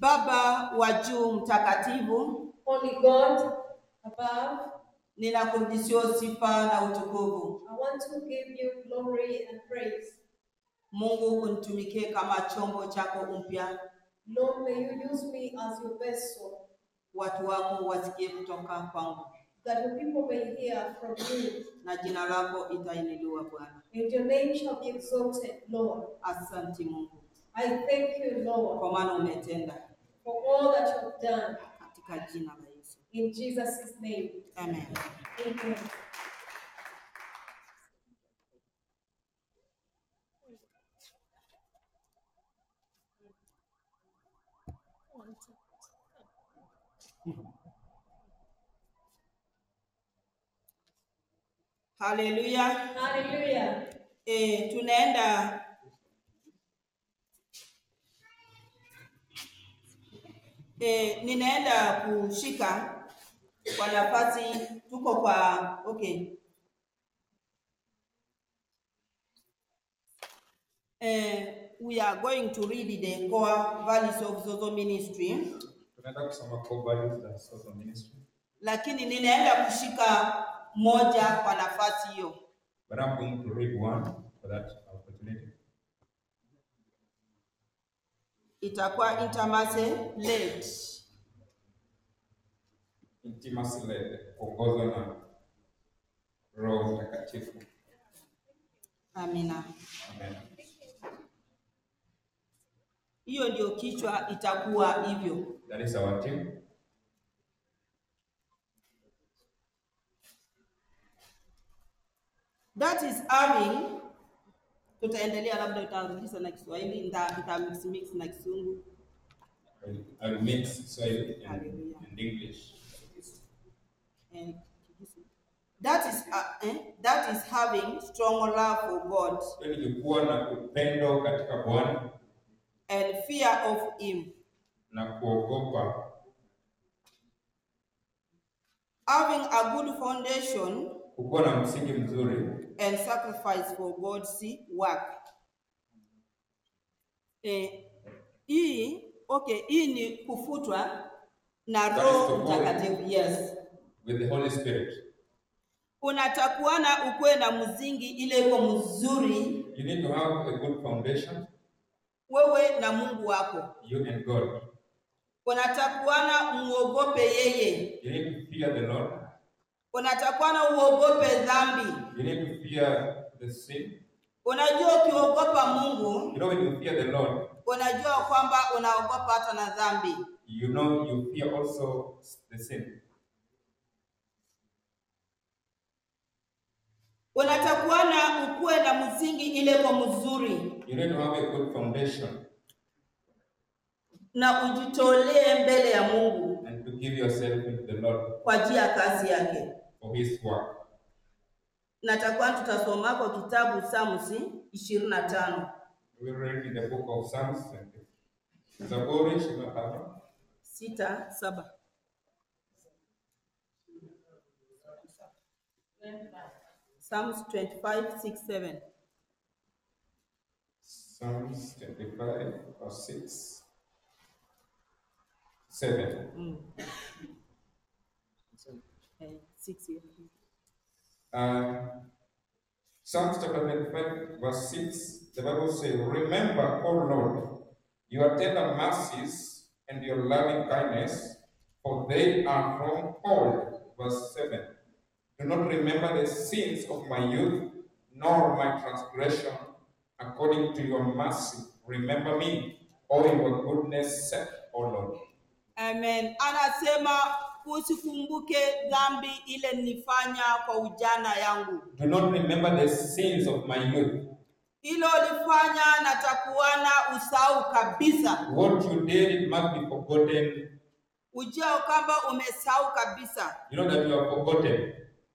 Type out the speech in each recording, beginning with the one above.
Baba wa juu mtakatifu, Holy God above, ninakurudishia sifa na utukufu. I want to give you glory and praise. Mungu, unitumikie kama chombo chako mpya, Lord, may you use me as your vessel, watu wako wasikie kutoka kwangu, that your people may hear from you. na jina lako itainuliwa Bwana. And your name shall be exalted, Lord. Asante Mungu, I thank you, Lord, kwa maana umetenda, for all that you have done. katika jina la Yesu, In Jesus' name. amen. Amen. Haleluya. Hallelujah. E, tunaenda e, ninaenda kushika kwa nafasi, tuko kwa okay. Eh, we are going to read the core values of Zozo Ministry, Tunaenda kusoma core values za social ministry. lakini ninaenda kushika moja kwa nafasi hiyo. But I'm going to read one for that opportunity. Itakuwa intimacy led. Intimacy led, kuongozwa na Roho Mtakatifu. Amina. Amen. Hiyo ndio kichwa, itakuwa hivyo. That is our team. That is having, tutaendelea, labda utarudisha na Kiswahili, nita nita mix mix na Kisungu. I'll, I'll mix Swahili and, Hallelujah. and English. Eh, That is uh, eh, that is having strong love for God Hiyo ni kuwa na upendo katika Bwana and fear of Him, na kuogopa, having a good foundation kukuwa na msingi mzuri and sacrifice for God's work. Eh, hii okay, hii ni kufutwa na That is Roho the Holy- Mtakatifu. Yes, with the Holy Spirit. unatakuana ukuwe na mzingi ile iko mzuri, You need to have a good foundation, wewe na Mungu wako. you and God. Unatakuana muogope yeye, You need to fear the Lord. unatakuana uogope dhambi. You need to fear the sin. Unajua, ukiogopa Mungu You know, when you fear the Lord, unajua kwamba unaogopa hata na dhambi. you know you fear also the sin. Unatakuana ukuwe na msingi ile kwa mzuri, You need to have a good foundation na ujitolee mbele ya Mungu and to give yourself into the Lord kwa ajili ya kazi yake. for His work. Natakuwa tutasoma kwa kitabu Samusi ishirini na tano We will read in the book of Psalms. Zaburi 25. sita saba. Psalms 25, 6, 7. Psalms 25, verse 6. 7. Mm. Eh, six, yeah. Uh, Psalms chapter 25, verse 6, the Bible says, Remember, O Lord, your tender mercies and your loving kindness, for they are from old. Verse 7. Do not remember the sins of my youth, nor my transgression, according to your mercy. Remember me, O your goodness, said, O Lord. Amen. Anasema usikumbuke dhambi ile nilifanya kwa ujana yangu, Do not remember the sins of my youth. hilo ulifanya natakuana usahau kabisa, What you did, it must be forgotten. ujua kwamba umesahau kabisa. You know that you are forgotten.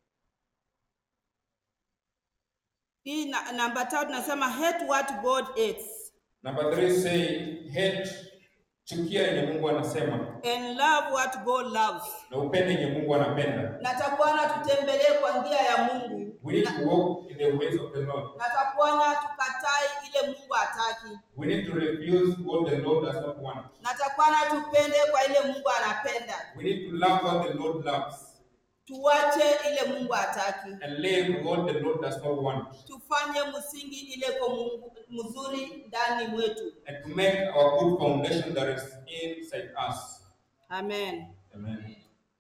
Hii na, namba tatu nasema hate what God hates Number three say hate, chukia yenye Mungu anasema and love what God loves. na upende yenye Mungu anapenda. Natakuana tutembelee kwa njia ya Mungu We need to walk in the ways of the Lord. Natakwana tukatai ile Mungu hataki. We need to refuse what the Lord does not want. Natakwana tupende kwa ile Mungu anapenda. We need to love what the Lord loves Tuwache ile Mungu hataki. and live what the Lord does not want. Tufanye msingi ile kwa Mungu mzuri ndani mwetu. And to make our good foundation that is inside us. Amen. Amen.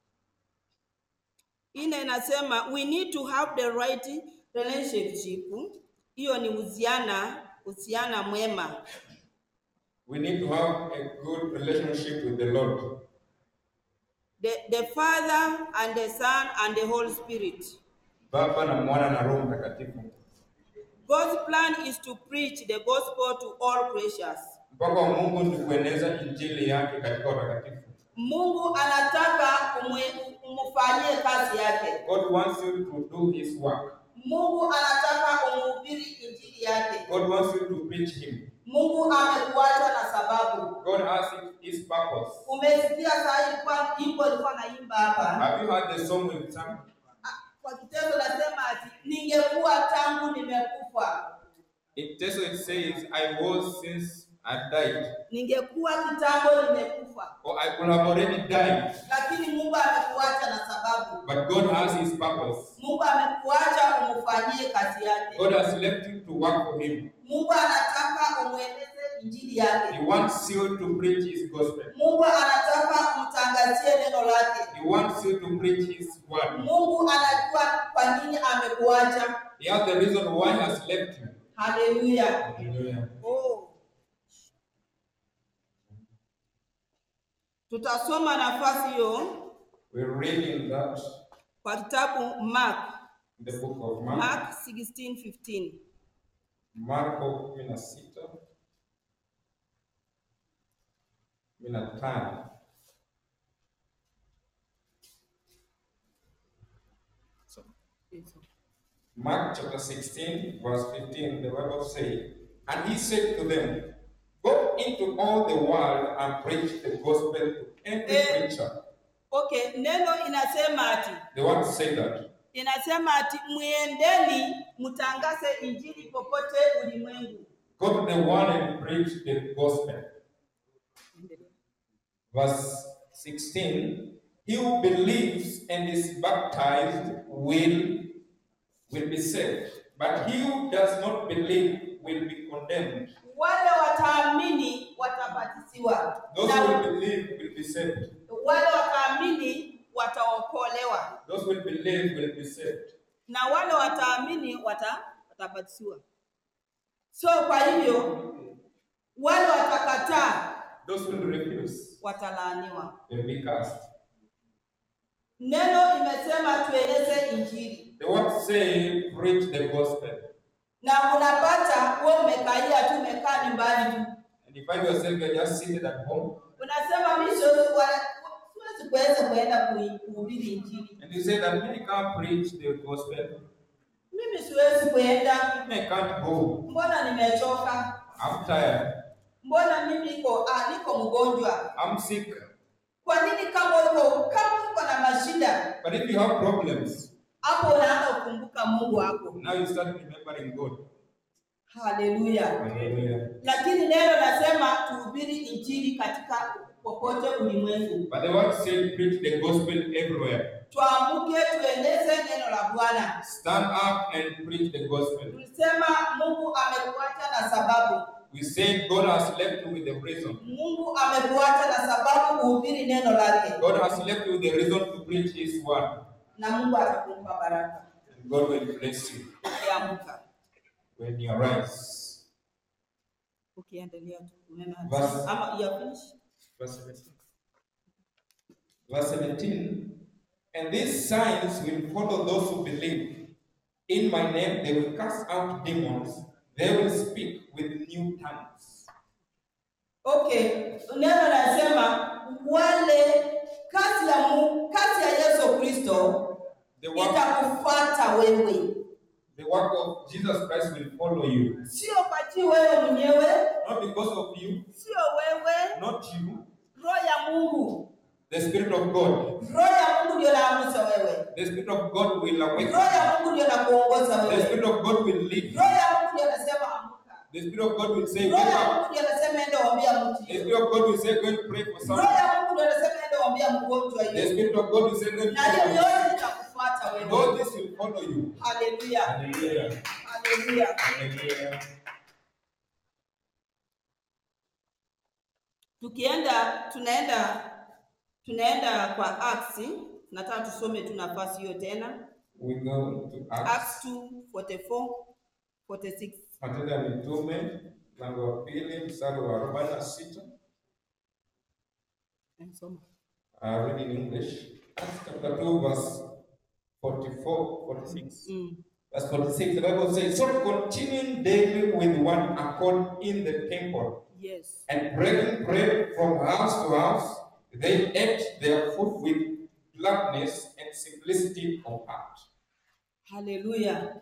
Ine inasema we need to have the right relationship. Hiyo ni uhusiana uhusiana mwema. We need to have a good relationship with the Lord. The, the Father and the Son and the Holy Spirit. Baba na Mwana na Roho Mtakatifu. God's plan is to preach the gospel to all creatures. Mpaka wa Mungu ni kueneza injili yake katika watakatifu. Mungu anataka umwe- umfanyie kazi yake. God wants you to do his work. Mungu anataka umhubiri injili yake. God wants you to preach him. Mungu amekuacha na sababu. God has his purpose. Umesikia saa hii kwa imbo ilikuwa naimba hapa. Have you heard the song we sang? Ah, Kwa kitendo nasema ati ningekuwa tangu nimekufa, In Teso it says, I was since I died. ningekuwa kitambo nimekufa, Or I could have already died. lakini Mungu amekuacha na sababu. But God has his purpose. Mungu amekuacha umfanyie kazi yake. God has left you to work for him. Mungu anataka umweleze injili yake. He wants you to preach his gospel. Mungu anataka umtangazie neno lake. He wants you to preach his word. Mungu anajua kwa nini amekuacha. He has the reason why he has left you. Haleluya. Hallelujah. Oh. Tutasoma nafasi hiyo We're reading that kwa kitabu Mark, in the book of Mark. Mark 16:15. Marko 16 15 Mark chapter 16, verse 15, the Bible says, And he said to them, Go into all the world and preach the gospel to every Eh. creature. Okay, neno inasema ati The word say that. inasema ati mwiendeni mtangaze injili popote ulimwengu. Go to the world and preach the gospel. Verse 16 He who believes and is baptized will, will be saved, but he who does not believe will be condemned. Wale wataamini watabatisiwa, Those na who believe will be saved. wale wataamini wataokolewa, Those who believe will be saved. na wale wataamini wata, watabatisiwa. So kwa hivyo wale watakataa Those who refuse watalaaniwa. will be cast. Neno imesema tueleze injili, The word say, preach the gospel. na unapata wewe umekaia tu, umekaa nyumbani tu, And you find yourself you're just seated at home unasema mimi siwezi kwa- siwezi kuweza kuenda kui- kuhubiri injili, and you say that I can't preach the gospel. mimi siwezi kuenda, I can't go. mbona nimechoka, I'm tired. mbona mimi niko ah, niko mgonjwa. I'm sick. Kwa nini kama uko kama uko na mashida But if you have problems, hapo unaanza kukumbuka Mungu wako. now you start remembering God. Haleluya! Hallelujah. Lakini neno nasema tuhubiri injili katika popote ulimwengu, But the word said, preach the gospel everywhere. tuamke tueleze neno la Bwana. Stand up and preach the gospel. Tulisema Mungu amekuacha na sababu, We said God has left you with the reason. Mungu amekuacha na sababu kuhubiri neno lake, God has left you with the reason to preach His word. na Mungu atakumpa baraka And God will bless you ukiamka. when you arise. Ukiendelea tu kunena Verse- ama ya finish. Verse 17. Verse 17. And these signs will follow those who believe. In my name they will cast out demons. They will speak with new tongues. Okay, neno nasema wale kazi ya Mungu, kazi ya Yesu Kristo The work, itakufuata wewe, the work of Jesus Christ will follow you. sio pati wewe mwenyewe, Not because of you, sio wewe, not you. roho ya Mungu, The Spirit of God. roho ya Mungu ndio naamusha wewe The Spirit of God will awaken. roho ya mungu ndio nakuongoza The wewe Spirit of God will lead. roho ya mungu ndio anasema amuka The Spirit of God will say, roho wake ya up. mungu ndio anasema enda waambia mtu The Spirit of God will say, go and pray for roho someone. ya mungu ndio anasema enda waambia mgonjwa The hiyo Spirit of God will say, go and na pray hiyo for yote itakufuata And wewe all this will follow you. haleluya Hallelujah. haleluya Hallelujah. tukienda tunaenda tunaenda kwa Acts nataka tusome tu nafasi hiyo tena We go to Acts. Acts 2 44 46 Matendo ya Mitume mlango wa pili mstari wa arobaini na sita. Soma. Uh, read in English. Acts chapter 2, verse 44, 46. Mm. Verse 46, the Bible says, So continuing daily with one accord in the temple, Yes. and breaking bread from house to house, they ate their food with gladness and simplicity of heart. Haleluya.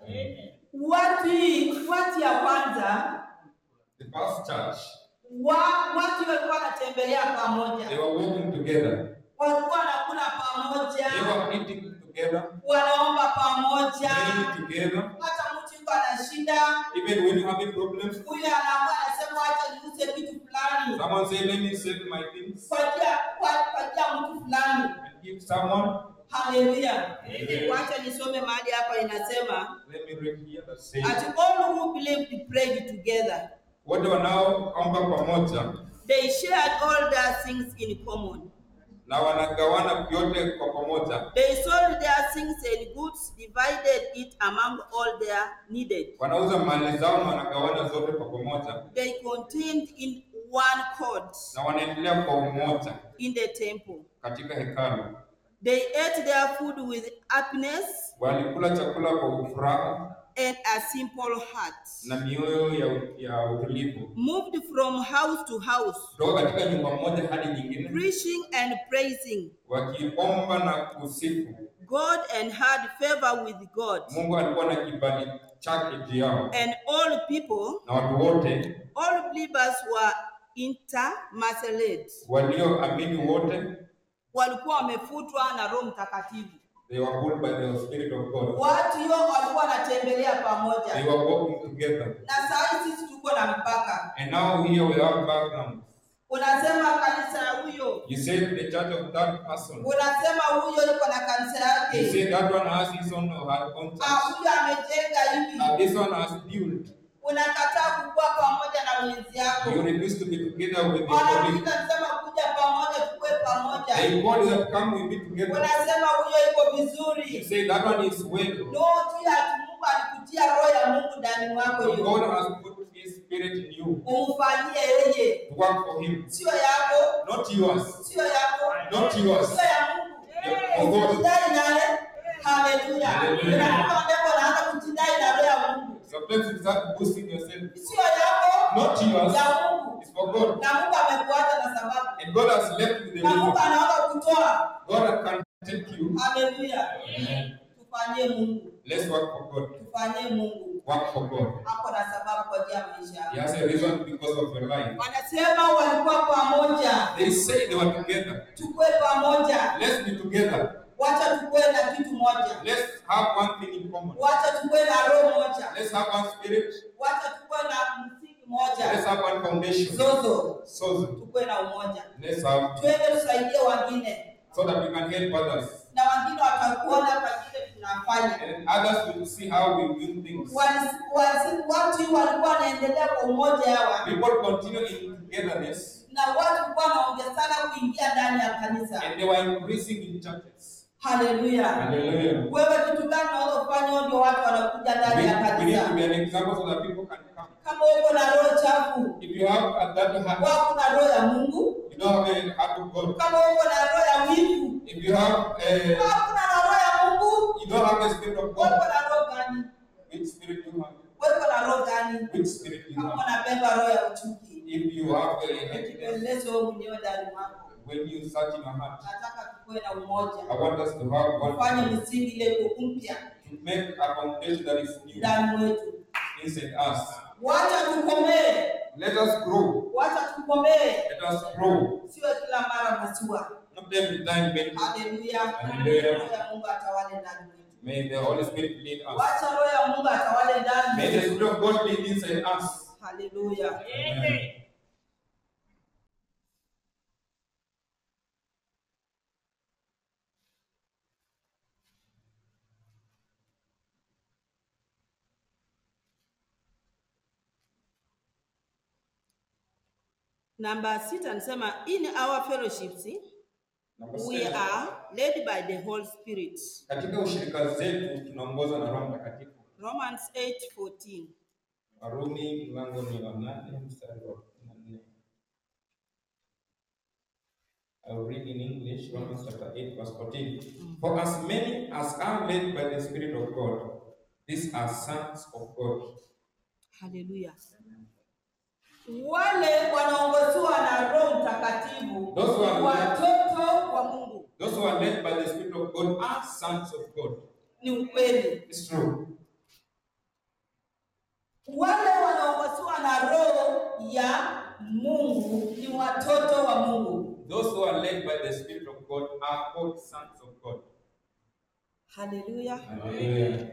Wati wati ya kwanza The first church, wa, watu walikuwa wanatembelea they pamoja, were walking together, walikuwa wanakula they pamoja, were eating together, wanaomba pamoja. praying together. Hata mtu yuko ana shida, Even when you have a problem, huyu anaamua anasema, wacha niuze kitu fulani someone say, Let me sell my things kwatia kwatia mtu fulani. and give someone. Haleluya. Amen. Wacha nisome mahali hapa inasema Let me read here that says, at all who believed prayed together. wote wanaoomba pamoja They shared all their things in common. na wanagawana vyote kwa pamoja, They sold their things and goods, divided it among all their needed. wanauza mali zao na wanagawana zote kwa pamoja, They continued in one chord na wanaendelea kwa umoja in the temple. katika hekalu. They ate their food with happiness Walikula chakula kwa furaha and a simple heart, na mioyo ya, ya utulivu, moved from house to house, kutoka katika nyumba moja hadi nyingine, preaching and praising wakiomba na kusifu. God and had favor with God. Mungu alikuwa na kibali chake juu yao, And all people, na watu wote all believers were intermarried. walioamini wote, Walikuwa wamefutwa na Roho Mtakatifu. they were called by the Spirit of God. Watu hiyo walikuwa wanatembelea They pamoja, were walking together. na saa hii sisi tuko na mpaka. And now here we have background. Unasema kanisa ya huyo, You said the church of that person. unasema huyo yuko na kanisa You yake, said that one has his own or her own Ah, church. huyo amejenga hivi. And this one has built. Unakataa kukua pamoja na mwenzi yako. You refuse to be together with the body. Wanakuita sema kuja pamoja, tukue pamoja. The body that come will be together. Unasema huyo iko You vizuri. say that one is well. No, tu ati Mungu alikutia roho ya Mungu ndani mwako So hiyo. God has put his spirit in you Umfanyie yeye, to work for him. sio yako, Not yours. sio yako, Not yours. sio ya Mungu. For God. Usijidai naye. Haleluya. Haleluya. Unakuwa mbele unaanza kujidai na roho ya Mungu. Sometimes you start boosting yourself. Sio yako, Not yours. ya Mungu. It's for God. Na Mungu amekuacha na sababu. And God has left you the Na Mungu reason. anaona kutoa. God can take you. Haleluya. Amen. Tufanyie Mungu. Let's work for God. Tufanyie Mungu. Work for God. Ako na sababu kwa ajili ya maisha He yako. has a reason because of your life. Wanasema walikuwa pamoja. They say they were together. Tukue pamoja. Let's be together. Wacha tukue na kitu moja. Let's have one thing in common. Wacha tukue na roho moja. Let's have one spirit. Wacha tukue na msingi Let's moja. have one foundation. Zozo. So Tukue na umoja. let's have Twende tusaidie wengine. so that we can help others. Na wengine watakuona kwa kile tunafanya. And others will see how we win things. Wali- wali- Watu walikuwa wanaendelea kwa umoja hawa. People continue in togetherness Na watu walikuwa wanaongezana kuingia ndani ya kanisa. and they were increasing in churches. Haleluya. Hallelujah. Wewe kitu gani unaweza kufanya ndio watu wanakuja ndani ya We, we need to kanisa? be an example so that people can come. Kama uko na roho chafu, If you have a that heart, wako na roho ya Mungu. you don't have a heart of God. Kama uko na roho ya wivu, If you have a, wako na roho ya Mungu. you don't have the spirit of Wako God. na roho gani? Which spirit you have? Wako na roho gani? Which spirit you Kama have? unabeba roho ya uchuki, If you have a happiness, jipeleleze wewe mwenyewe ndani mwako. when you search in your heart, Nataka tukue na umoja, I want us to have ufanye one misingi ile iko mpya to make a foundation that is new ndani mwetu. inside us. Wacha tukomee, Let us grow. wacha tukomee, Let us grow. siwe kila mara maziwa. not every time, but Haleluya. Haleluya. Roho ya Mungu atawale ndani mwetu. may the Holy Spirit lead us. Wacha roho ya Mungu atawale ndani May the mwetu. Spirit of God lead inside us. Haleluya. Amen. Namba sita anasema in our fellowships Number we seven. are led by the Holy Spirit. Katika ushirika zetu tunaongozwa na Roho Mtakatifu. Romans 8:14. Warumi mlango ni wa nane mstari wa nne. I will read in English, Romans chapter 8, verse 14. For as many as are led by the Spirit of God, these are sons of God. Haleluya. Wale wanaongozwa na Roho Mtakatifu Those who are ni watoto wa Mungu. Those who are led by the Spirit of God are sons of God. Ni ukweli. It's true. Wale wanaongozwa na Roho ya Mungu ni watoto wa Mungu. Those who are led by the Spirit of God are called sons of God. Haleluya. Hallelujah.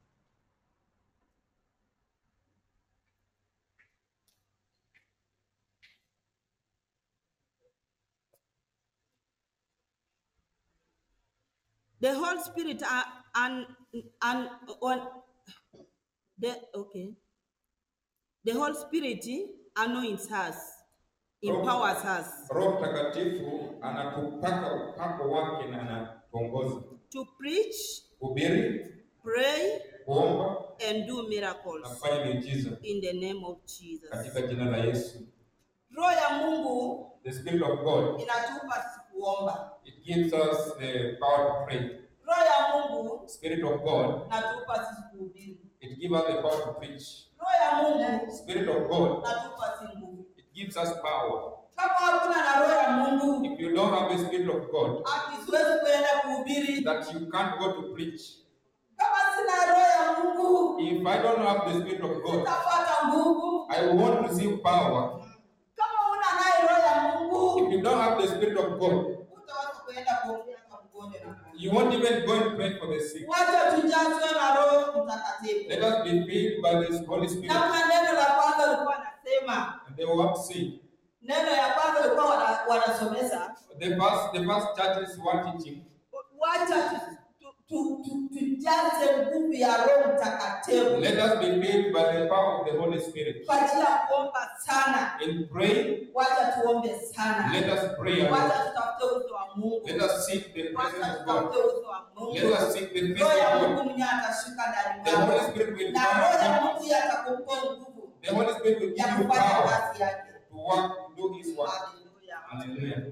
The Holy Spirit uh, and and on the okay. The Holy Spirit anoints us, empowers us Roho Mtakatifu anatupaka upako wake na anatuongoza to preach, kuhubiri, pray, kuomba and do na miracles kufanya miujiza in the name of Jesus. katika jina la Yesu. Roho ya Mungu The Spirit of God, inatupa sisi kuomba. it gives us the power to pray. Roho ya Mungu Spirit of God, inatupa sisi kuhubiri. it gives us the power to preach. Roho ya Mungu Spirit of God, inatupa sisi nguvu. it gives us power. Kama hakuna na roho ya Mungu, If you don't have the Spirit of God, hati siwezi kuenda kuhubiri. that you can't go to preach. Kama sina roho ya Mungu, If I don't have the Spirit of God, sitapata nguvu. I won't receive power. Kama una naye roho ya Mungu, If you don't have the Spirit of God, utaweza kuenda kuombea kwa mgonjwa na kuombea. you won't even go and pray for the sick. Wacha tujazwe na Roho Mtakatifu. Let us be filled by the Holy Spirit. Namna neno la kwanza lilikuwa nasema, And they will have to see. neno ya kwanza lilikuwa wana- wanasomesa, The first, the first churches were teaching. wacha tu- tu- tu- tujaze nguvu ya Roho Mtakatifu Let us be filled by the power of the Holy Spirit. kwa ajili ya kuomba sana. In praying, Wacha tuombe sana, let us pray. a lot. wacha tutafute uso wa Mungu, Let us seek the wacha presence of God. tutafute uso wa Mungu. Let us seek the face Roho ya of Mungu God. mwenyewe atashuka ndani The Holy mwako, Spirit will na Roho ya come. Mungu yeye atakupa nguvu The Holy Spirit will ya give you kufanya power kazi yake. to work, to do His work. Haleluya. Hallelujah.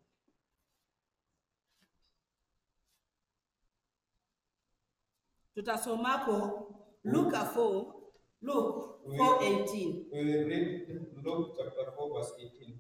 tutasomako Luka 4 Luke 4:18 We will read Luke chapter 4, verse 18.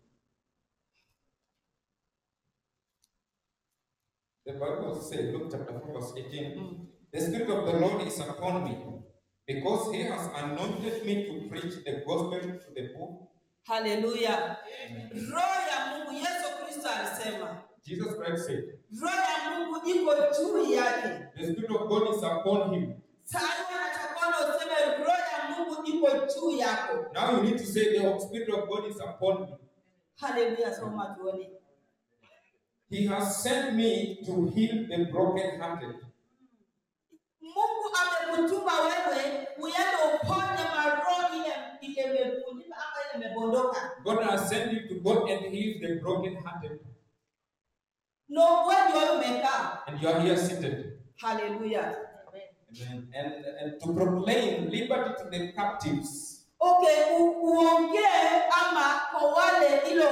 The Bible says, Luke chapter 4, verse 18. The Spirit of the Lord is upon me, because He has anointed me to preach the gospel to the poor. haleluya roho ya mungu yesu kristo alisema Jesus Christ said, roho ya mungu iko juu yake The Spirit of God is upon Him. sasa natakwana useme roho ya mungu iko juu yako Now you need to say, The Spirit of God is upon me. haleluya soma tuone He has sent me to heal the brokenhearted. mungu amekutuma wewe uende uponye maroho ile ile imevunjika ama ile imebondoka God has sent you to go and heal the brokenhearted. no wewe ndio umekaa And you are here seated. haleluya Amen. And, and to proclaim liberty to the captives okay u, uongee ama kwa wale ilo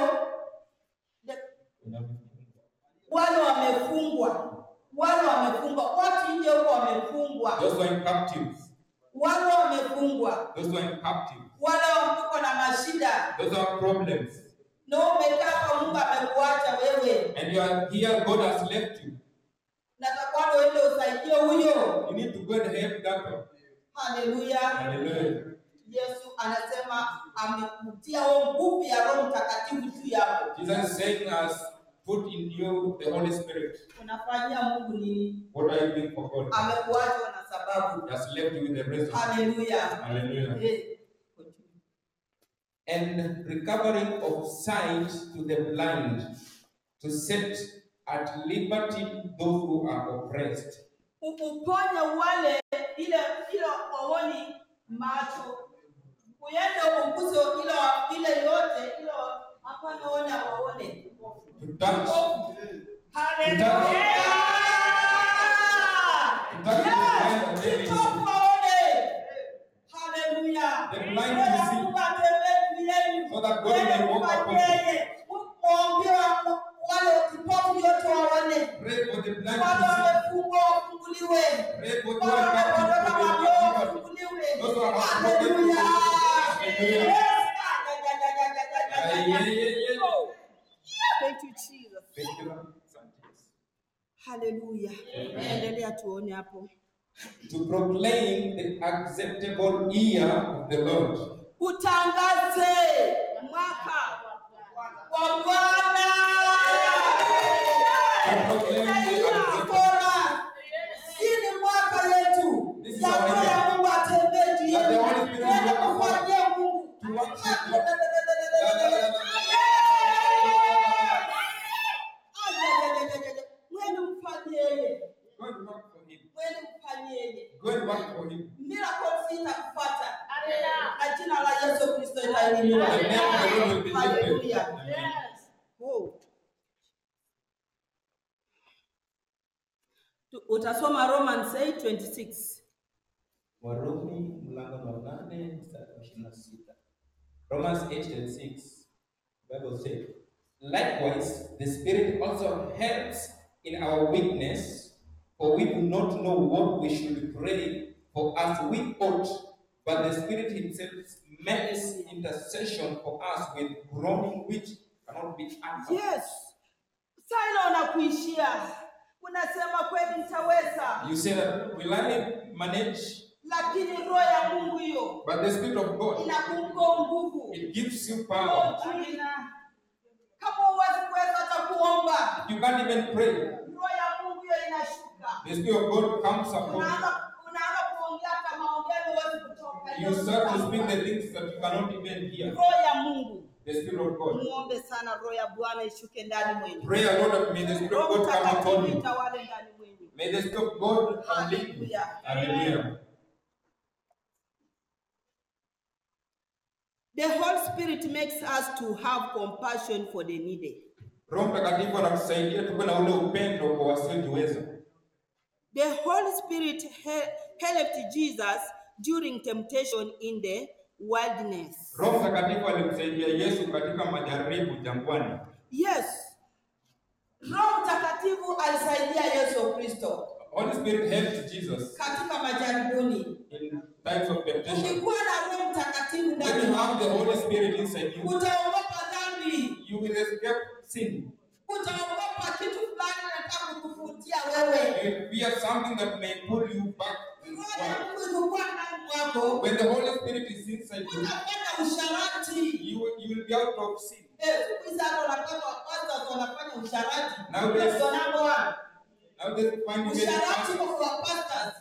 wale wamefungwa wale wamefungwa watu nje huko wamefungwa those who are in captives, wale wamefungwa those who are in captives, wale wako na mashida those who have problems, na umekaa kwa mungu amekuacha wewe and you are here, God has left you. natakwanda uende usaidie huyo You need to go and help that one. haleluya Hallelujah. yesu anasema amekutia huo nguvu ya roho mtakatifu juu yako Jesus is saying, as put in you the Holy Spirit, unafanyia Mungu nini? what are you doing for God? Amekuacha na sababu. He has left you with the reason. Haleluya. Hallelujah. Eh, And recovering of sight to the blind, to set at liberty those who are oppressed. uponye wale ile ile waoni macho uende umguse ile ile yote ile hapana ona waone To touch, Haleluya! to touch the blind and they Kipofu receive. waone. Haleluya. The blind Roho ya to see. Mungu atembee juu yenu. So that God Yeye may walk upon mfanyie you. yeye. Muombewa wale kipofu yote waone Pray for the blind wale to see. wamefungwa wafunguliwe Pray for wale those wamepoteza who walio are wafunguliwe Those who are haleluya Hallelujah. Yes. Yeah, yeah, yeah, yeah. Thank you, Jesus. Thank you, Lord. Sometimes. Haleluya. Endelea tuone hapo. To proclaim the acceptable year of the Lord. Utangaze mwaka wa Bwana. To proclaim the Ina acceptable bora. Hii ni mwaka yetu. This is Ya our Roho ya year. Mungu atembee juu That the yetu. Holy Spirit will Twende walk upon us. kumfanyia Mungu. To worship Lord. Mwende mfanyie yeye. Go and work for him. Mwende mfanyie yeye. Go and work for him. Miracles itakufuata. Na jina la Yesu Kristo itainuliwa. The name of the Lord will be Hallelujah. lifted. Amen. Oh. Tu- Utasoma Romans 8:26. Warumi mlango wa nane mstari wa ishirini na sita. Romans 8:26. Bible says, Likewise, the Spirit also helps in our weakness, for we do not know what we should pray for as we ought, but the Spirit Himself makes intercession for us with groaning which cannot be answered. Yes. Sasa unakuishia. Unasema kweli nitaweza. You say that, will I manage? Lakini roho ya Mungu hiyo But the Spirit of God, inakupa nguvu. it gives you power. Amina. Kama huwezi kuweza hata kuomba, You can't even pray. roho ya Mungu hiyo inashuka. The Spirit of God comes upon you. Unaanza unaanza kuongea hata maongezi huwezi kutoka. You start to speak the things that you cannot even hear. Roho ya Mungu. The Spirit of God. Muombe sana roho ya Bwana ishuke ndani mwenu. Pray a lot of may the Spirit of Roho God come Mtakatifu upon you. itawale ndani mwenu. May the Spirit of God come lead you. Hallelujah. Hallelujah. The Holy Spirit makes us to have compassion for the needy. Roho Mtakatifu anatusaidia tuwe na ule upendo kwa wasiojiweza. The Holy Spirit he- helped Jesus during temptation in the wilderness. Roho Mtakatifu alimsaidia Yesu katika majaribu jangwani. Yes. Roho Mtakatifu alisaidia Yesu Kristo Holy Spirit helped Jesus katika majaribuni. in times of temptation. Ukikuwa na Roho Mtakatifu When ndani you have mwako, the Holy Spirit inside you, utaogopa dhambi, you will escape sin. utaogopa kitu fulani nataka kukufutia wewe. You will fear something that may pull you back. Roho ya Mungu ilikuwa ndani mwako, When the Holy Spirit is inside you, utafanya usharati. you will, you will be out of sin. Eh, siku hizi hata unapata wapasta wanafanya usharati. Nowadays- Ndio number one. Now they find you very Usharati fast. kwa wapasta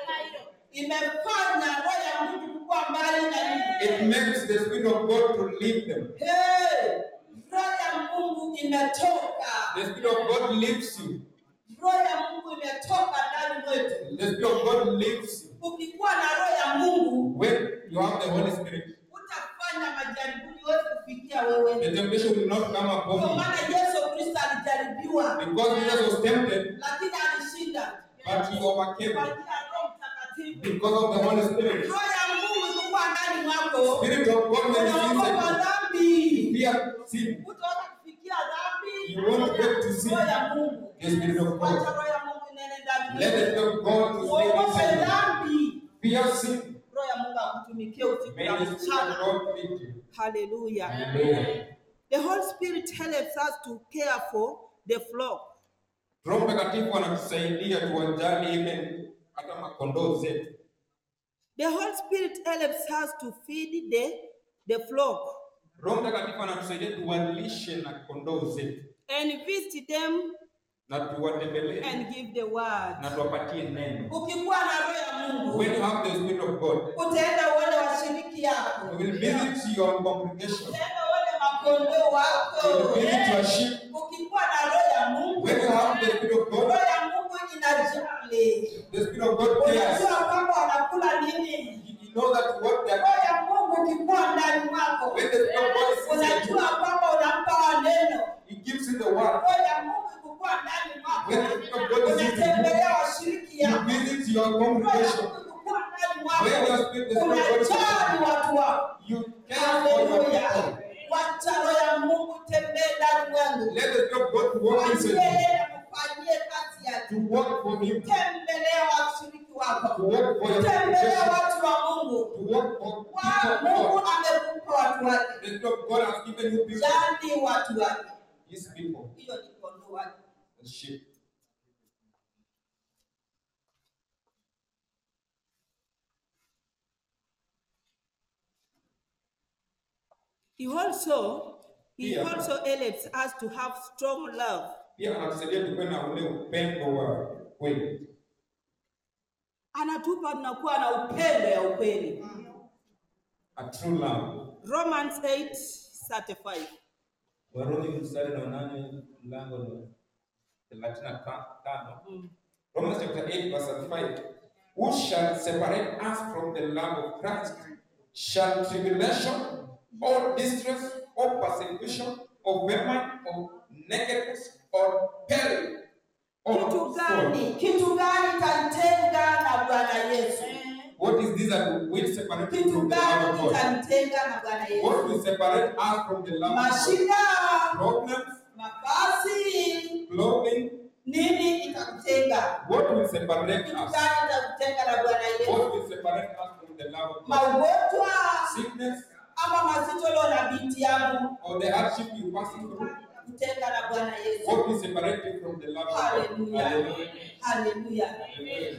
imefanya roho ya Mungu kuwa mbali na It mimi. makes the Spirit of God to leave them. Hey, roho ya Mungu imetoka. The Spirit of God leaves you. Roho ya Mungu imetoka ndani mwetu. The Spirit of God leaves you. Ukikuwa na roho ya Mungu When you have the Holy Spirit, utafanya majaribuni huwezi kufikia wewe. the temptation will not come Kwa upon you. maana Yesu Kristo alijaribiwa, Because Jesus was tempted, lakini alishinda but he overcame kwa it. njia ya Roho Mtakatifu. Because of the Holy Spirit. Roho ya Mungu ikikuwa ndani mwako, Spirit of God when is unaogopa inside dhambi, you, fear sin. utaweza kufikia dhambi. You won't get to sin. Roho ya Mungu, The Spirit of wacha God. roho ya Mungu inene ndani Let the mwako. Spirit of God to stay Uogope inside you. dhambi, Fear sin. roho ya Mungu akutumikie usiku May na the Spirit of mchana. God lead you. Hallelujah. Hallelujah. The Holy Spirit helps us to care for the flock. Roho Mtakatifu anatusaidia tuwajali even hata makondoo zetu. The Holy Spirit helps us to feed the, the flock. Roho Mtakatifu anatusaidia tuwalishe na kondoo zetu. and visit them na tuwatembelee and give the word. na tuwapatie neno. Ukikuwa na roho ya Mungu, When you have the Spirit of God, utaenda uone washiriki yako, you will visit your congregation, utaenda uone makondoo wako. you will visit your Eh, sheep. Ukikuwa na roho ya Mungu, When you have the Spirit of roho God, ya Mungu inajali. the Spirit of God cares. Unajua kwamba wanakula nini. You know that what that Roho ya Mungu ukikuwa ndani mwako, when the Spirit of God is in you, unajua kwamba unampa wa neno. He gives you the word. Roho ya Mungu ikikuwa ndani mwako, When the Spirit of God is in you, unatembelea washiriki You yako. visit your Roho ya congregation. Mungu ikikuwa ndani When your mwako, spirit, the Spirit of God is in unajali watu wako. you, you care for your Haleluya. people. Wacha roho ya Mungu tembee ndani mwangu. Let the Spirit of God work inside you. Mwambie na kufanyie kazi yake. To work for Him. Tembelea washiriki To wako. work for your Tembelea congregation. watu wa Mungu. To work for Wa- people of Mungu God. amekupa watu wake. The Spirit of God has given you people. Jali watu wake. His people. Hiyo ni kondoo wake. The sheep. He also he Yeah. also elects us to have strong love. Pia anatusaidia tukuwe na ule upendo wa kweli. Anatupa tunakuwa na upendo ya ukweli. A true love. Romans 8:35. Warumi mstari wa nane mlango wa thelathini na ta- tano. Romans chapter 8 verse 35. Who shall separate us from the love of Christ? Shall tribulation or distress or persecution or famine or nakedness or peril or Kitu sword? gani? Kitu gani tanitenga na Bwana Yesu? What is this that will separate you Kitu from the love gani of God? tanitenga na Bwana Yesu? What will separate us from the love of God? Mashida, Problems, mabasi, clothing. nini itakutenga? What will separate Kitu us? gani itakutenga na Bwana Yesu? What will separate us from the love of God? Maugonjwa Sickness ama mazito leo na binti yangu or the hardship you passing through? kutenga na Bwana Yesu. What will separate you from the love of God? Haleluya. Hallelujah. Haleluya. Hallelujah.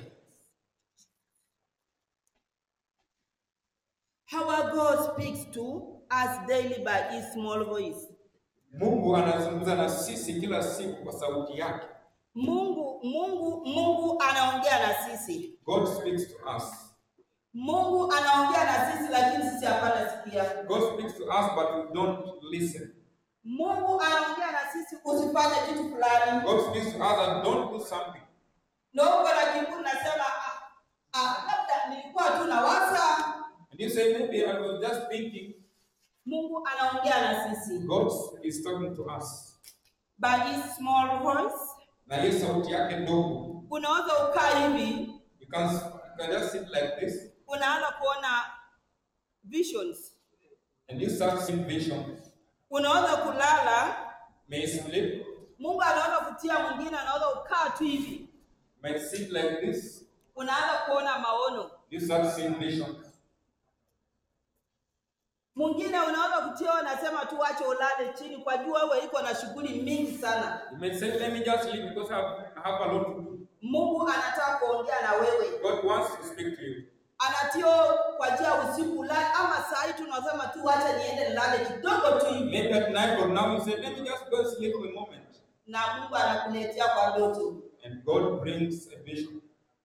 Our God speaks to us daily by his small voice. Mungu anazungumza na sisi kila siku kwa sauti yake. Mungu Mungu Mungu anaongea na sisi. God speaks to us. Mungu anaongea na sisi lakini sisi hapana sikia. God speaks to us but we don't listen. Mungu anaongea na sisi usifanye kitu fulani. God speaks to us and don't do something. Na uko na kiburi nasema ah, ah, labda nilikuwa tu nawaza. And you say, maybe I was just thinking. Mungu anaongea na sisi God is talking to us. by his small voice. Na hiyo sauti yake ndogo. Unaweza ukaa hivi, You can, you can just sit like this unaanza kuona visions. and you start seeing visions. Unaweza kulala, May you sleep, Mungu anaweza kutia mwingine, anaweza ukaa tu hivi, may sit like this. unaanza kuona maono. You start seeing visions. Mwingine unaweza kutia, unasema tu wache ulale chini, kwa jua wewe iko na shughuli mingi sana. You may say, let me just sleep because I have, I have a lot to do. Mungu anataka kuongea na wewe, God wants to speak to you. anatio kwa njia ya usiku ulale, ama saa hii tunasema tu wacha niende nilale kidogo tu hivi, Maybe at night or now you say, let me just go and sleep for a moment. na Mungu anakuletea kwa ndoto. And God brings a vision.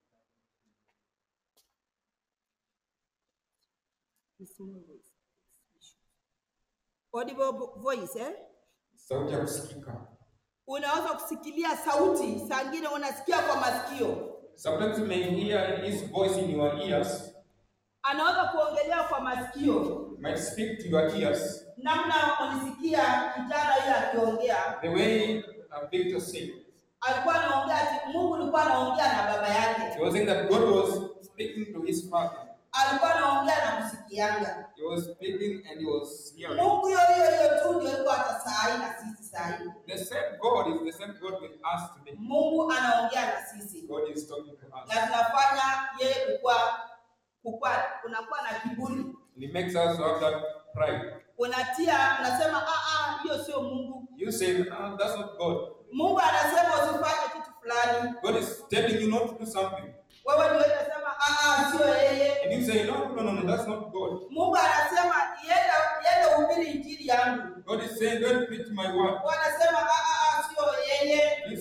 Audible vo- voice eh? Sauti ya kusikika. Unaweza kusikilia sauti, saa ngine unasikia kwa masikio, Sometimes you may hear his voice in your ears. anaweza kuongelea kwa masikio. Might speak to your ears. Namna ulisikia kijana yule akiongea, The way uh, Victor said. alikuwa anaongea ati Mungu alikuwa anaongea na baba yake, He was saying that God was speaking to his father. alikuwa anaongea na kusikianga. He was speaking and he was hearing. Mungu hiyo hiyo hiyo tu ndio iko hata saa hii na sisi saa hii. The same God is the same God with us today. Mungu anaongea na sisi God is talking to us. na tunafanya yeye kukua kukua, unakuwa na kiburi, And He makes us to have that pride. unatia unasema, ah ah, hiyo sio Mungu. You say, ah, that's not God. Mungu anasema usifanye kitu fulani, God is telling you not to do something. wewe ndio unasema ah ah, sio yeye. And you say, no, no, no, no, that's not God. Mungu anasema yenda yenda uhubiri injili yangu, God is saying, go and preach my word. wanasema ah ah ah,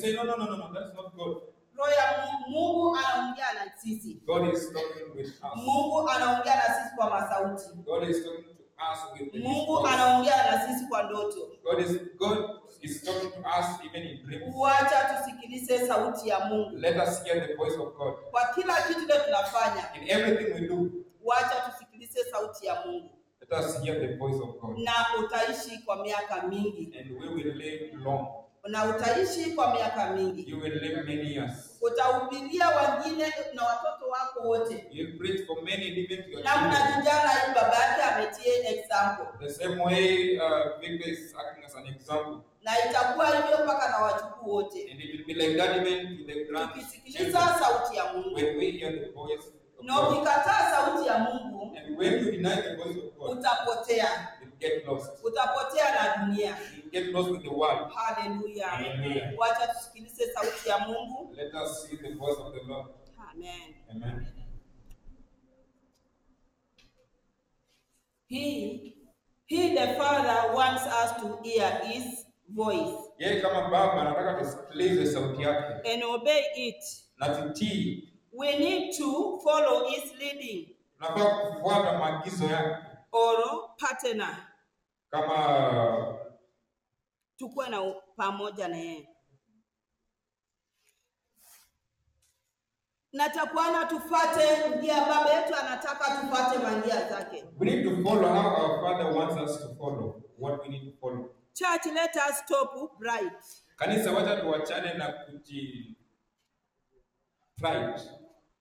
say, no, no, no, no, no, that's not God. roho ya Mungu, Mungu anaongea na sisi. God is talking with us. Mungu anaongea na sisi kwa masauti. God is talking to us with His Mungu voice. anaongea na sisi kwa ndoto. God is God is talking to us even in dreams. Wacha tusikilize sauti ya Mungu Let us hear the voice of God. kwa kila kitu leo tunafanya. In everything we do, Wacha tusikilize sauti ya Mungu, let us hear the voice of God. na utaishi kwa miaka mingi, And we will live long. na utaishi kwa miaka mingi. You will live many years. Utahubiria wengine na watoto wako wote, You will preach for many, even to your na children. mnajijana hii baba yake ametie example, The same way uh, Victor is acting as an example. na itakuwa hivyo mpaka na wajukuu wote, And it will be like that even to the tukisikiliza grandchildren. sauti ya Mungu. When we hear the voice of Na God. ukikataa sauti ya Mungu And when you deny the voice of God, utapotea, you get lost. utapotea na dunia. You get lost with the world. Haleluya! Hallelujah. Wacha tusikilize sauti ya Mungu. Let us see the voice of the Lord. Amen. Amen. He, he the Father wants us to hear His voice Yeye kama baba anataka tusikilize sauti yake and obey it. na tutii. We need to follow His leading Tunafaa kufuata maagizo yake or partner, kama tukuwe na u- pamoja na yeye. Natakwana tufate njia, baba yetu anataka tufate manjia zake. we need to follow how our Father wants us to follow what we need to follow. Church, let us stop pride. Kanisa, wacha tuachane na kuji pride.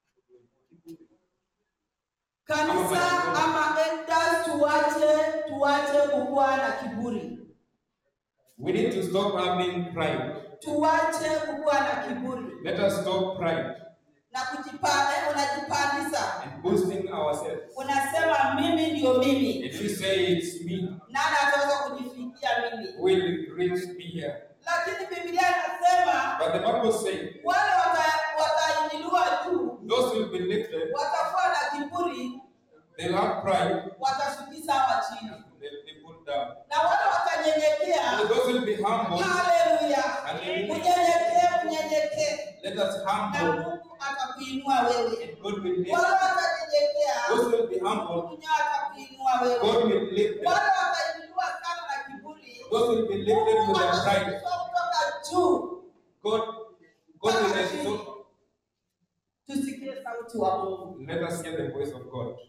Kanisa ama elders tuache tuache kukuwa na kiburi, We need to stop having pride. tuache kukuwa na kiburi Let us stop pride na kujipanda. Unajipandisha, and boasting ourselves. unasema mimi ndio mimi, If you say it's me, nani ataweza kujifikia mimi? will reach me here. Lakini Biblia inasema But the Bible says wale wata- watainuliwa juu, those will be lifted, watakuwa na kiburi, they'll have pride, watashukisha hawa chini, they'll be put down. na wale And watanyenyekea. those will be humble. Haleluya! Hallelujah. Unyenyekee, unyenyekee Let us na humble Mungu atakuinua wewe. and God will lift. Wale watanyenyekea, Those will be humble, Mungu atakuinua wewe. God will lift them. Wale watainuliwa sana na kiburi, Those will be lifted Mungu with their pride. atashukishwa kutoka juu. God, God will exalt. Tusikie sauti wa Mungu. Let us hear the voice of God.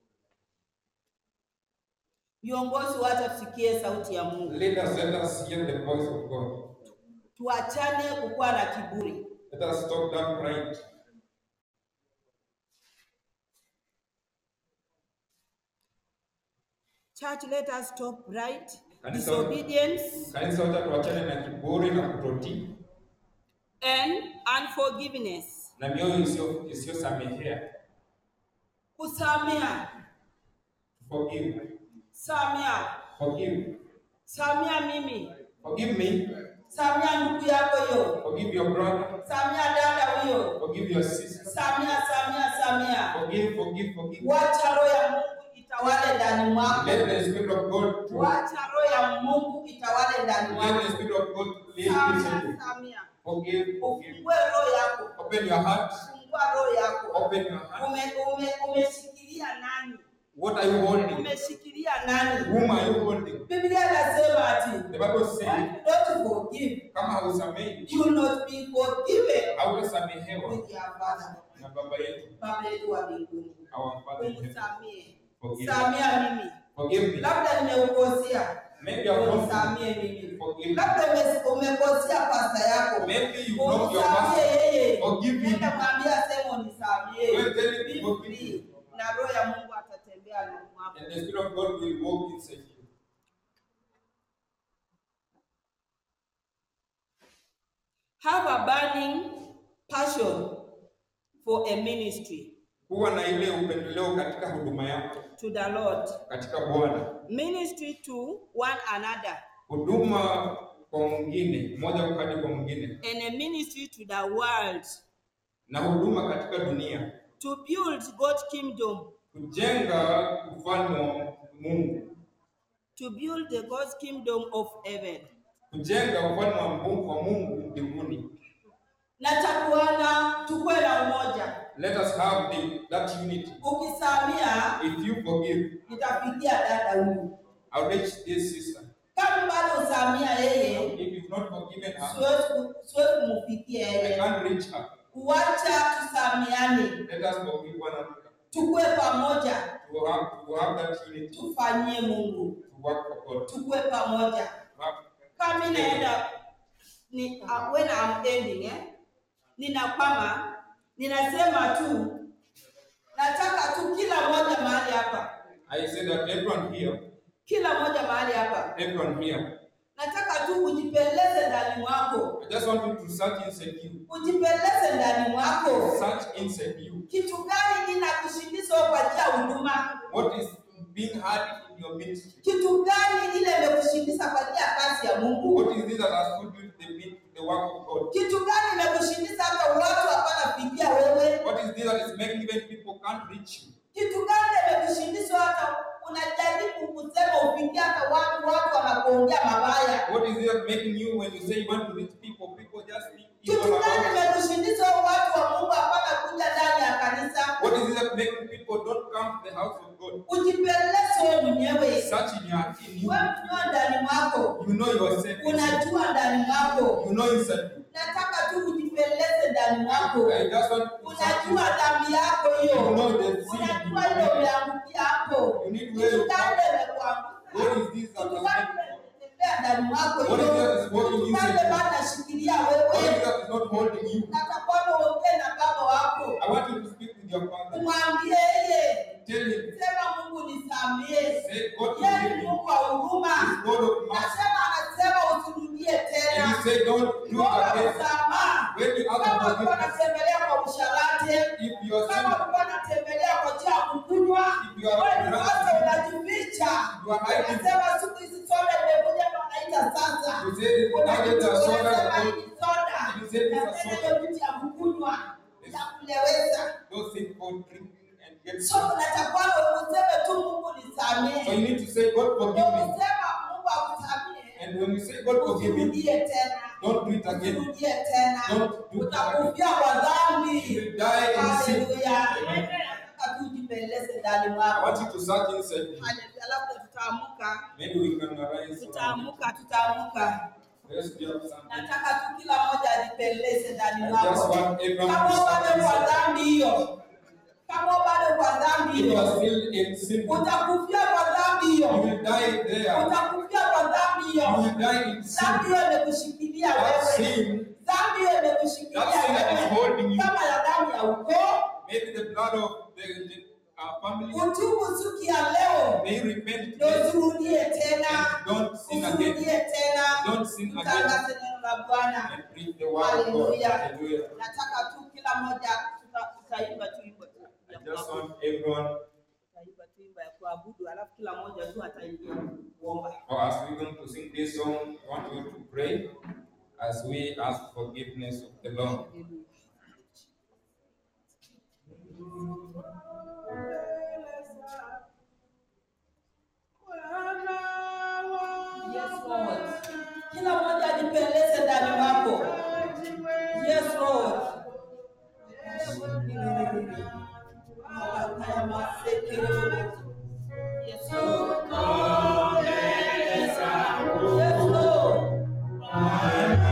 Viongozi wacha tusikie sauti ya Mungu, Let us let us hear the voice of God. tuachane kukuwa na kiburi. Let us stop that pride. Church, let us stop pride, Kanisa- disobedience, Kanisa, wacha tuachane na kiburi na kutotii and unforgiveness. na mioyo isiyo isiyosamehea. Kusamea, Forgive. samea, Forgive. samea mimi, Forgive me. samea ndugu yako hiyo, Forgive your brother. samea dada huyo, Forgive your sister. samea, samea, samea. Forgive, forgive, forgive. Wacha roho ya Mungu itawale ndani mwako. Let the Spirit of God to Wacha roho ya Mungu itawale ndani let the mwako. Spirit of God live inside Samea, you. samea. Forgive, forgive. Ufungue roho yako, Open your heart. fungua roho yako. Open your heart. Ume, ume, umeshikilia nani? What are you holding? Umeshikilia nani? Whom are you holding? Biblia inasema ati The Bible when says, you don't forgive, kama hausamehi, you will not be forgiven hautasamehewa with your father. na baba yetu, Baba yetu wa mbinguni, our Father in heaven. unisamie, Forgive. samia mimi, Forgive me. labda nimeukosea, Maybe I've wronged unisamie mimi, you. Forgive me. labda ume- umekosea pasta yako, Maybe you wronged your umsamie master. yeye, Forgive me. nenda mwambia sema unisamie, Well, tell him Be to forgive free. na roho ya Mungu atatembea ndani mwako. And the Spirit of God will walk inside you. Have a burning passion for a ministry Kuwa na ile upendeleo katika huduma yako to the Lord. katika Bwana, Ministry to one another huduma kwa mwingine, mmoja hadi kwa mwingine, and a ministry to the world na huduma katika dunia, to build God's kingdom, kujenga ufalme wa Mungu, to build the God's kingdom of heaven. kujenga ufalme wa Mungu wa Mungu mbinguni. Let us have the, that unity. ukisamia If you forgive, nitafikia dada huyu I'll reach this sister. kama bado usamia yeye If you've not forgiven her, siwezi ku- siwezi kumfikia I yeye can't reach her. uwacha tusamiane Let us forgive one another. tukue pamoja To have, to have that unity, tufanyie mungu to work for God. tukue pamoja To have, kama mi naenda ni, uh, when I'm ending eh? ninakwama ninasema tu nataka tu kila moja mahali hapa I say that everyone here, kila moja mahali hapa everyone here, nataka tu ujipeleze ndani mwako I just want you to search inside you. ujipeleze ndani mwako Search inside you. kitu gani kinakushindiza kwa njia ya huduma What is being hard in your ministry? kitu gani ile imekushindiza kwa njia ya kazi ya mungu What is this that has put you to the, min- to the work of God? kitu gani imekushindiza hata watu hapana fikia wewe What is this that is making even people can't reach you? kitu gani imekushindiza hata unajaribu kusema ufikia hata watu watu wanakuongea mabaya What is this that making you when you say you want to reach people, people just think kitu evil gani about you? imekushindiza watu wa mungu hapana kuja ndani ya kanisa What is it that making people don't come to the house of God? ujipeleze wewe mwenyewe Search in your in you. wewe mwenyewe ndani mwako You know yourself. unajua ndani mwako You know inside you. nataka tu ujipeleze ndani mwako I just want to search unajua dhambi yako hiyo You know the sin unajua you ile do. umeangukia hapo You need kitu where you gani come. imekuangusha What is this that kitu has gani made you? imetembea ndani mwako What is hiyo that is working kitu inside gani you? bado nashikilia What is wewe it that is not holding you? natakwamba uongee na baba wako I want you to speak with your father. umwambie yeye Tell him, sema mungu nisamie say, God yeye forgive ni me. mungu wa huruma He's God of mercy. nasema anasema usirudie And tena he said, don't do it Bora again. msamaha When you ask kama for ulikuwa forgiveness, unatembelea kwa usharati if you are kama sinning, ulikuwa unatembelea kwa njia ya kukunywa If you are wewe ni drunk, sasa unajificha you are hiding. unasema siku hizi soda imekuja ndo wanaita sasa You say, now get a soda. unasema and hii ni soda You say this na is tena soda. hiyo vitu ya kukunywa ya kuleweza Those things for drinking and get so unatakwamba useme tu mungu So you nisamee need to say, God forgive me. ukisema mungu akusamee And when you say, God forgive me, usirudie tena don't do it again. usirudie tena Don't do it utakufia kwa You dhambi will die in sin. haleluya Amen. nataka tu ujipeleze ndani I mwako want you to search inside you. Haleluya. labda tutaamuka Maybe we can arise. tutaamuka tutaamuka Let's do something. nataka tu kila mmoja ajipeleze ndani I just mwako want everyone kama to bado search kwa inside. dhambi hiyo kama bado kwa dhambi If you are hiyo still in sin, you utakufia kwa dhambi hiyo will die there. utakufia kwa dhambi You hiyo will die in sin. dhambi hiyo imekushikilia That wewe sin, dhambi hiyo imekushikilia that sin that is wewe holding you, kama ya damu ya ukoo maybe the blood of the, the our family, utubu siku ya leo may repent ndio today usirudie tena and don't sin again. usirudie tena Don't sin again tangaze neno la bwana and preach the word of God. Hallelujah. Hallelujah. nataka tu kila mmoja tuta- tutaimba tu wimbo tu ya I just kuabudu. want everyone, Tutaimba tu wimbo ya kuabudu alafu kila mmoja tu ataingia kuomba or as we're going to sing this song, I want you to pray as we ask forgiveness of the Lord. Yes, Lord. Kila mmoja ajipeleze ndani mwako. Yes, Lord. Yes, Lord. Yes, Lord.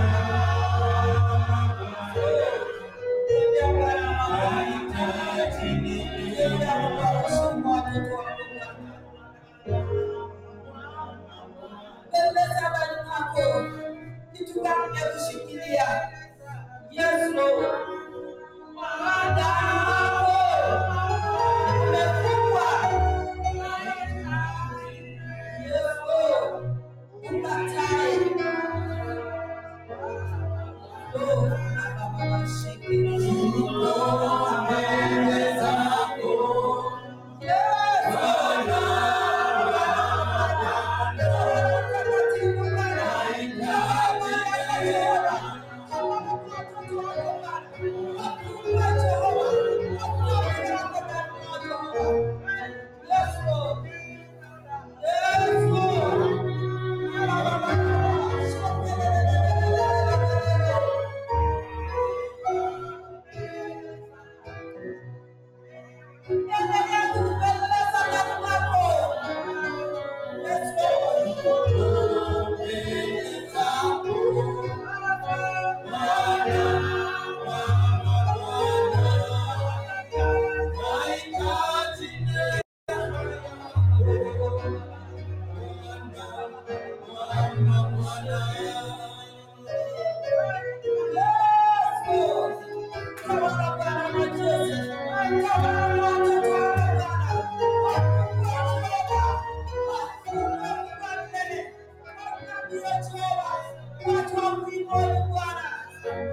Peleza ndani mwako. Kitu gani kimekushikilia? Yes, Lord. Ndani mwako. Umefungwa. Yes, Lord. Ukatae. Lord, Baba, shike.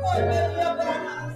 Haleluya Bwana.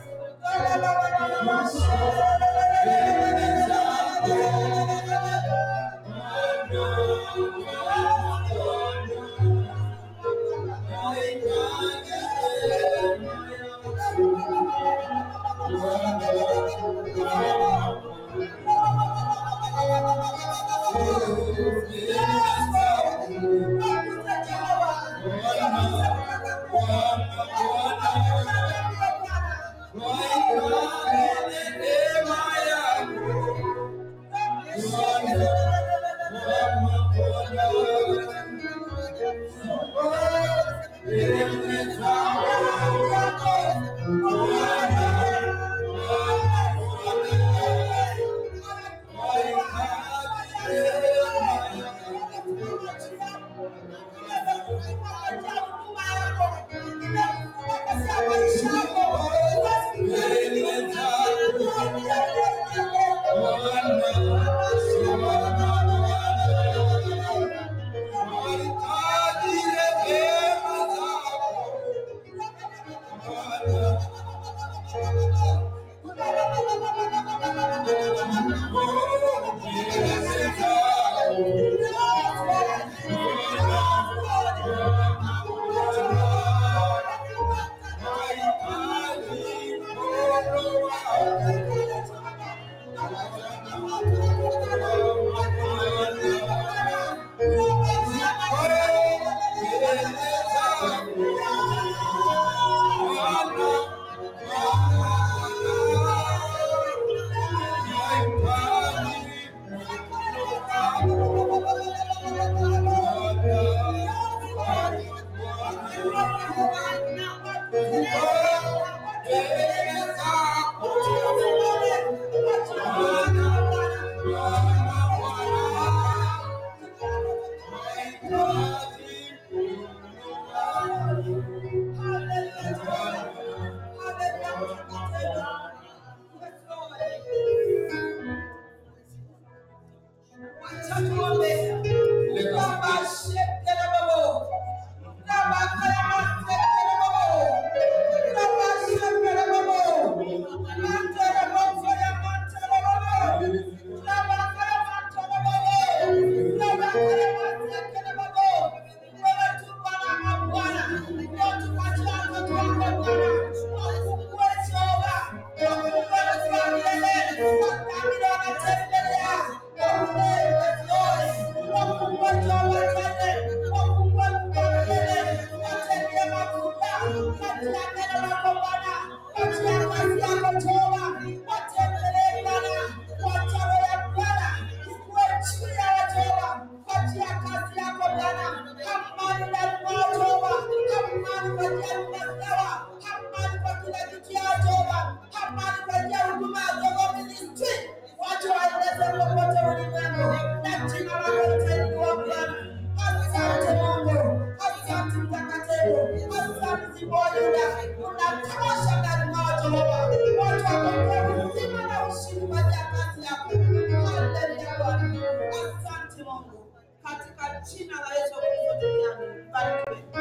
Watu waeleze popote ulimwengu na jina lako litainuliwa Bwana. Asante Mungu, asante mtakatifu, asante Ziboyuda, unatosha ndani mwao Jehova. Watu wapokee uzima na ushindi kwa ajili ya kazi yako. Haleluya Bwana, asante Mungu, katika jina la Yesu Kristo duniani, barikiwe.